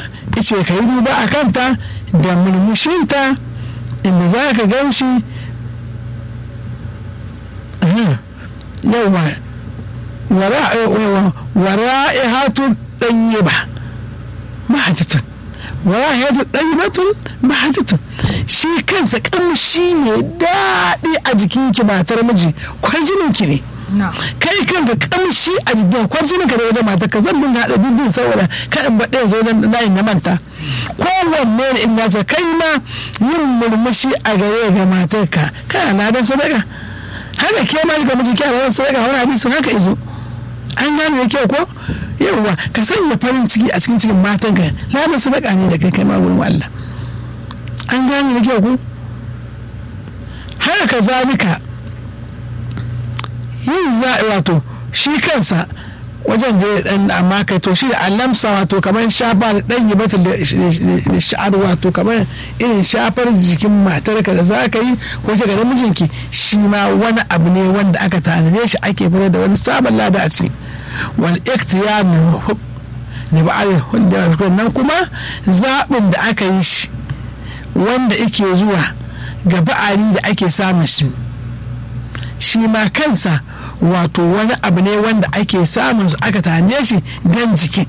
ice ka yi duba a kanta da murmushinta inda za ka gan shi yawa wara'ihatun ɗanye ba mahajjatun wara'ihatun ɗanye batun mahajjatun shi kansa kamshi ne daɗi a jikinki matar miji kwarjininki ne kai kan da kamshi a jikin kwarjininka da wajen matar ka zan dinga haɗa bibin saboda kaɗan baɗe zo don layin na manta kowanne ne in nasa kai ma yin murmushi a gare ga matarka kana na don sadaka haka ke ma ga miji kyara wani sadaka wani hadisi haka izo an gane da kyau ko yawwa ka sanya farin ciki a cikin cikin matan ka ladan sadaka ne da kai kai ma gurin Allah an gane da kyau ko haka ka zalika yin za wato shi kansa wajen da dan amma kai to shi da alamsa wato kamar shafa da dan yibata da sha'ar wato kamar irin shafar jikin matarka da za ka yi ko ke ga mijinki shi ma wani abu ne wanda aka tanade shi ake fitar da wani sabon lada a ciki wal iktiyar ne ba a nan kuma zaɓin da aka yi shi wanda ike zuwa ga ba'ari da ake samun shi shi ma kansa wato wani abu ne wanda ake samun su aka tane shi don jikin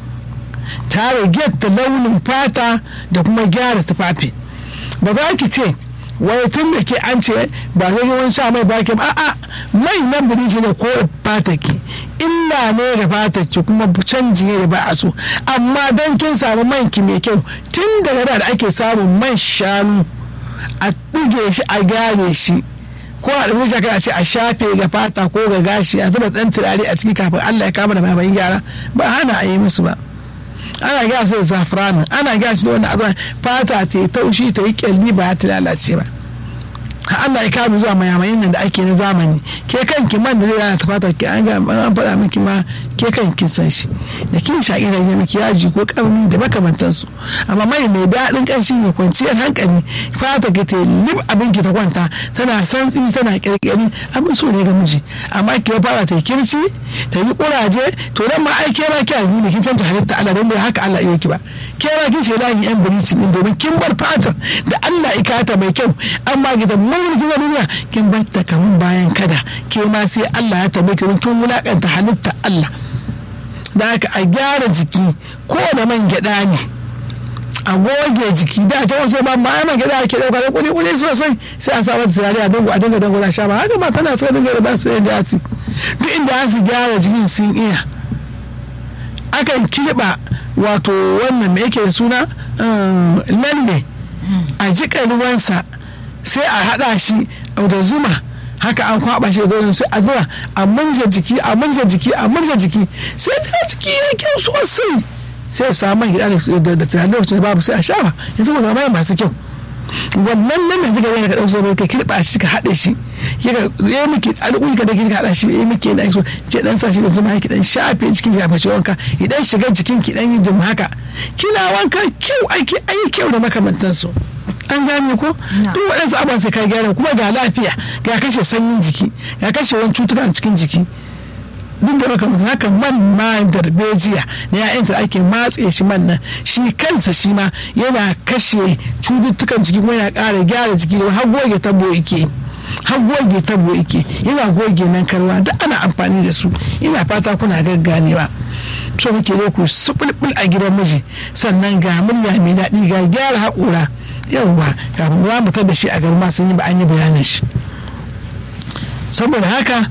ta rage ta launin fata da kuma gyara tufafi ba za ki ce wai tun da ke an ce ba zai wani sha mai baki ba a'a mai nan biriji ne ko fata ki illa ne da fata ki kuma canji ne da ba a so amma don kin samu man ki mai kyau tun daga da ake samun man shanu a ɗige shi a gyare shi ko a ɗauki shi a ce a shafe ga fata ko ga gashi a zuba ɗan turare a ciki kafin Allah ya kama da bayan gyara ba hana a yi musu ba ana gyara su da zafiranin ana gyara su da wani azan fata ta yi taushi ta yi kyalli ba ta lalace ba Allah ya kama zuwa mayamayin nan da ake na zamani ke kanki man da zai rana ta fata ki an ga an faɗa miki ma ke kanki san shi da kin shaƙi da ya miki yaji ko ƙarni da makamantansu amma mai mai daɗin ƙanshi mai kwanciyar hankali fata ki ta lib abin ki ta kwanta tana santsi tana ƙirƙiri abin so ne ga miji amma ki fara ta yi kirci ta yi ƙuraje to nan ma ai ke ma ki alhini kin canta halitta Allah don bai haka Allah ya ki ba ke ma kin shaida yin yan bilicin din domin kin bar fatar da Allah ya kata mai kyau amma ki ta mun kin duniya kin bar ta kaman bayan kada ke ma sai Allah ya tabe ki kin wulakanta halitta Allah da haka a gyara jiki ko da man gyada ne a goge jiki da ta wasu ba ma man gyada ake dauka da kuli kuli sosai sai a sa mata turare a dango a dinga dango da sha ba haka ma tana so dinga da ba su da yasi duk inda su gyara jikin sun iya akan kirba wato wannan me yake da suna lalle a jiƙa ruwansa sai a haɗa shi da zuma haka an kwaba shi da sai a zuwa a manja jiki a manja jiki a manja jiki sai ta jiki ya kyau sosai sai ya samu gida da tunanin lokacin da babu sai a shafa yanzu mu zama masu kyau wannan nan da kika yana ka dauko sai ka kirba shi ka haɗe shi kika ya miki alƙuli ka da kika haɗa shi ya miki da so je dan sa shi da zuma ki dan shafe jikin ki shafe wanka idan shiga jikin ki dan yi jim haka kina wanka kyau aiki ai kyau da makamantansu an gane ko duk waɗansu abubuwan sai ka gyara kuma ga lafiya ga kashe sanyin jiki ga kashe wani cutuka a cikin jiki duk da maka mutum haka man ma darbejiya na ya'yan da ake matse shi man nan shi kansa shi ma yana kashe cututtukan jiki kuma yana ƙara gyara jiki da har goge tabo yake har goge tabo yake yana goge nan karwa duk ana amfani da su ina fata kuna gagganewa so muke ne ku subulbul a gidan miji sannan ga murya mai daɗi ga gyara haƙura yawwa kafin za mu da shi a garma sun yi ba an yi bayanin shi saboda haka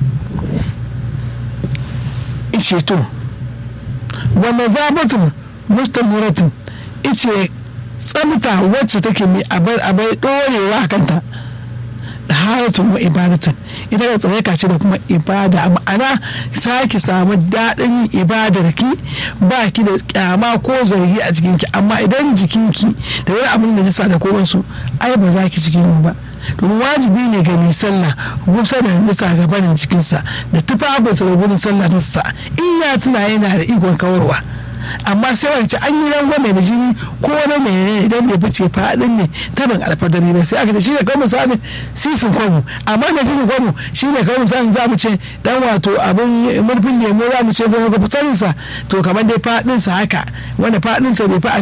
ice to wanda zabatun mustamiratin ice tsamta wacce take mai abai abai dorewa kanta da haratun wa ibadatun ita da tsareka ce da kuma ibada ma'ana sake samu daɗin ibadar ki ba ki da kyama ko zargi a jikinki amma idan jikinki da wani abin da jisa da kowansu ai ba za ki cikin ba domin wajibi ne ga mai sallah gusa da nisa ga barin cikinsa da tufafinsa da gudun sallah nisa in ya tuna yana da ikon kawarwa amma sai wani ce an yi rangwame da jini ko na mene idan bai fice faɗin ne tabin alfadari ba sai aka ce shi ne kawai misali sisin kwamu amma da sisin kwamu shi ne kawai misali za mu ce dan wato abin murfin lemo za mu ce zama ga fitarinsa to kamar dai faɗinsa haka wanda faɗinsa bai fi